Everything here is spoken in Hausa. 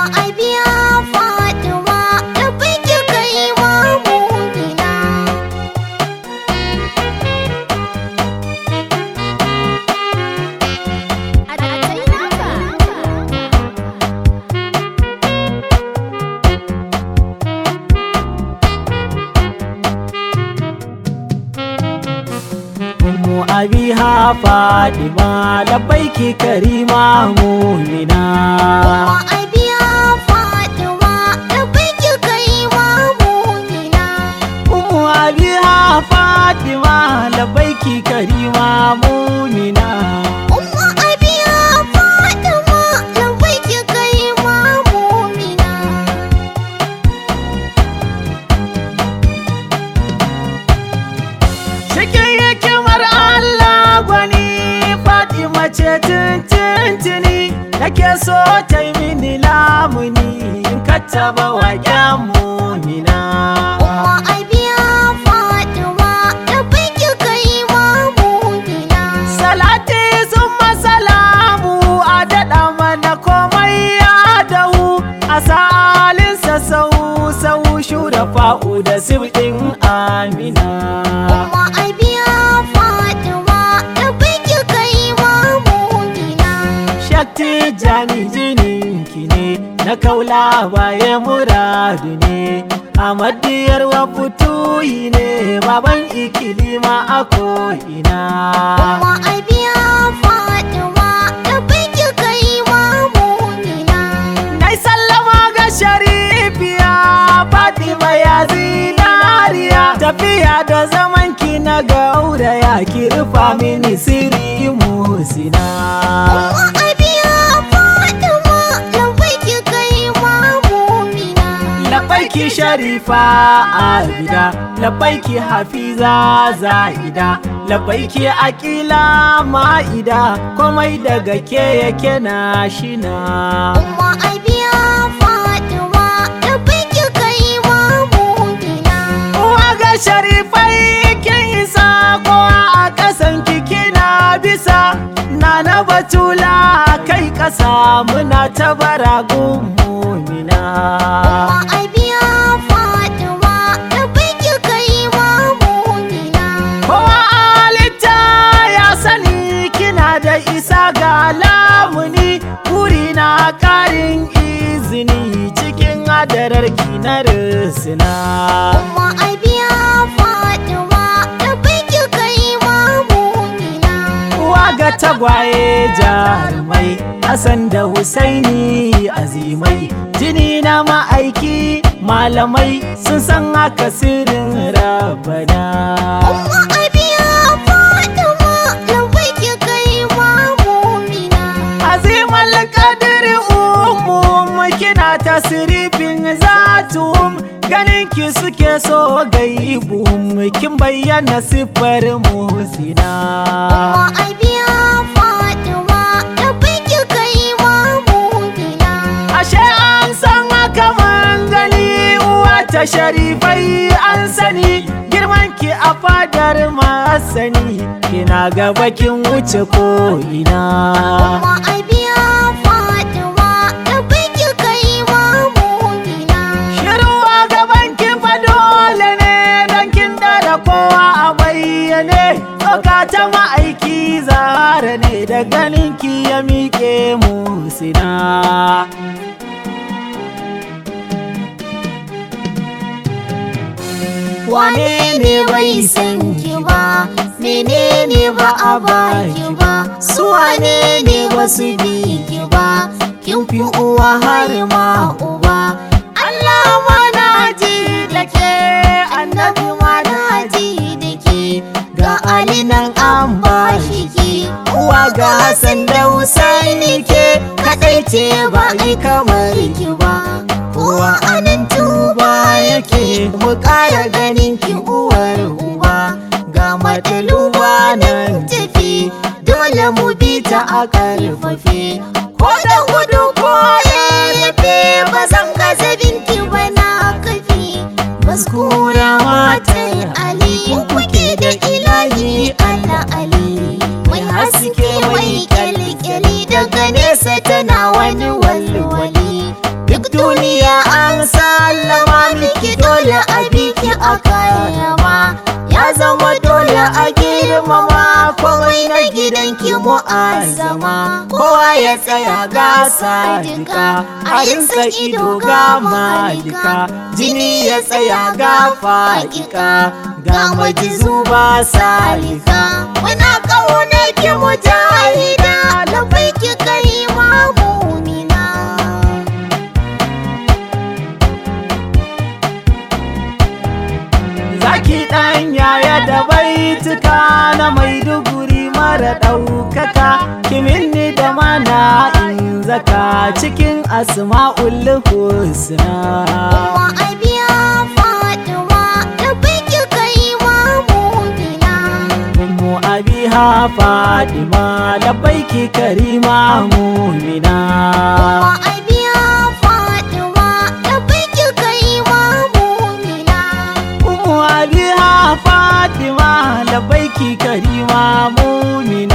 abiya fatima da biki kai wa mumina a tsayi naka Ummu abiha Fatima labbaiki karima mu'mina Umma abiya fatima da biki kai wa mumina Ummu abiha Fatima labbaiki karima mu'mina Umma abiya fatima da biki kai wa mumina Cikin hikimar Allah gwani Fatima ce tuntuntuni nake so ta yi mini lamuni in kattaba wa mu'mina Umma abiya fatima da biki kai wa mumina Salati sun masalamu a daɗa mana komai ya dahu a salinsa sau sau shura fa'u da sibɗin amina. Umma abiya fatima da biki kai wa mumina Shakti jani jininki ne na kaula baye muradu ne. Amadiyar wa fituyi ne baban ikilima a ko'ina. Umma abiya fatima da biki kai wa mumina Nai sallama ga sharifiya Fatima ya zinariya Tafiya da zamanki na gauraya ki rufa mini sirri musina Umma abiya fatima da biki kai wa mumina Labaiki sharifa abida Labaiki hafiza za'ida Labaiki akila ma'ida Komai daga ke yake na shina Umma abiya fatima da biki kai wa mumina Uwa ga sharifai kin isa kowa a ƙasan kina bisa Nana batula kai ƙasa muna ta baragun mumina Umma abiya fatima da biki kai wa mumina Kowa halitta ya sani kina da isa ga lamuni Burina ƙarin izini cikin adararki na risina Umma abiya fatima da biki kai wa mumina Uwa ga tagwaye jarumai Hassan da Husaini azimai Jini na ma'aiki malamai sun san haka sirrin rabana Umma abiya fatima da biki kai wa mumina Azimal kadiri umu kina tasirifin zatum Ganin ki suke so gaibum kin bayyana siffar musina Umma abiya fatima da biki kai wa mumina Ashe an san haka man gani uwa ta sharifai an sani girman ki a fadar masani kina gaba kin wuce ko ina Umma abiya fatima da biki kai wa mumina Shiruwa gaban ki fa dole ne dan kin da kowa a bayyane Tsoka ta ma'aiki zara ne da ganin ki ya miƙe musina Wane ne bai san ki ba, menene ba a baki ba, su wane ne ba su bi ki ba, kin fi uwa har ma uba. Allah ma na ji da ke, annabi ma na ji da ke, ga Ali nan an ba shi ki, uwa ga Hassan da Husaini ke, kaɗai ce ba ai kamar ki ba. Kowa anan tuba yake mu ƙara ganin ki uwar uba ga mataluba nan tafi dole mu bi ta a ƙarfafe ko da gudu ko yafe ba zan gaza binki ba na kafi maskura matar ali kuke da ilahi Allah ali mai haske mai kyalkyali daga nesa tana wani walwali duk duk duniya an sallama miki dole a biki a kayyama ya zama dole a girmama komai na gidanki mu'azzama kowa ya tsaya ga sadika a rinsa ido ga malika jini ya tsaya ga fa'ika ga majizu ba salika muna ƙaunar ki mujahida labai ki kai mumina Zaki ɗan yaya da baituka na maiduguri mara ɗaukaka kiminni da mana in zaka cikin asma'ul husna Wa abiya Fatima da biki kai mumina Ummu abiha Fadima labbaiki karima mumina Wa abiya Fatima da biki kai mumina Ummu abiha Fadima labbaiki karima mumina